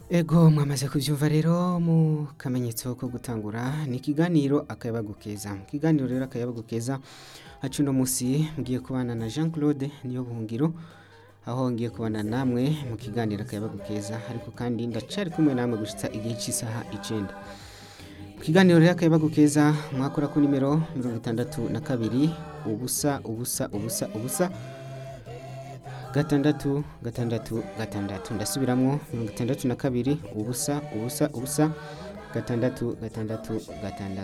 Ego mwamaze kuvyumva rero mu kamenyetso ko gutangura ni ikiganiro akayabagu keza mu kiganiro rero akayabagu keza hacu uno musi mugiye kubana na Jean Claude niyo buhungiro aho ngiye kubana namwe mu kiganiro akayabagu keza ariko kandi ndacari kumwe namwe gushitsa igihe cy'isaha icenda mu kiganiro rero akayabagu keza mwakora ku nimero mirongo itandatu na kabiri ubusa ubusa ubusa ubusa gatandatu gatandatu gatandatu ndasubiramwo mirongo itandatu na kabiri ubusa ubusa ubusa gatandatu gatandatu gatandatu